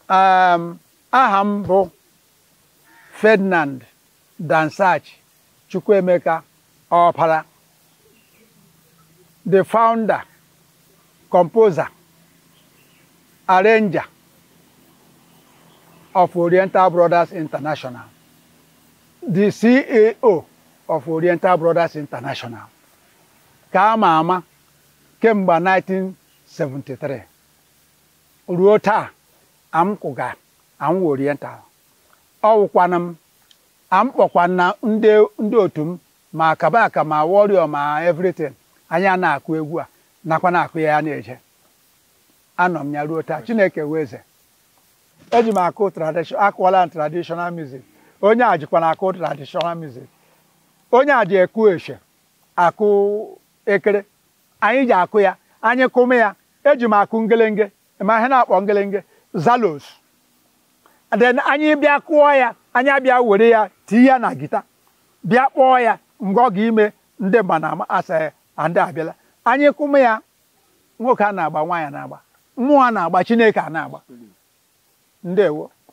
um, aha m bụ Ferdinand Dansach Chukwuemeka Ọpara the founder composer arranger of Oriental Brothers International the CEO of Oriental Brothers International ka a ma ama kemgbe 1973 ruo taa amkwụga amụ Oriental ọ wụkwana m amkpọkwana ndị ndị otu m ma kabaka ma warrior ma everything anyị a na-akụ egwu a nakwa na-akụ ya ya na-eje anọ m ya ruo taa Chineke wee eze eji m akụ tradition akụwala m traditional music onye a jikwa na akụ traditional music onye a ji ekwu eshe akụ ekere anyị ji akụ ya anyị kụme ya eji m akụ ngelenge ma ihe na-akpọ ngelenge zalos then anyị bịa kụọ ya anyị abịa were ya tinye ya na gita bịa kpọọ ya mgbe ọ ga-ime ndị mba na asa ndị abịala anyị kụme ya nwoke a na-agba nwaanyị na-agba mmụọ a na-agba chineke a na-agba ndewo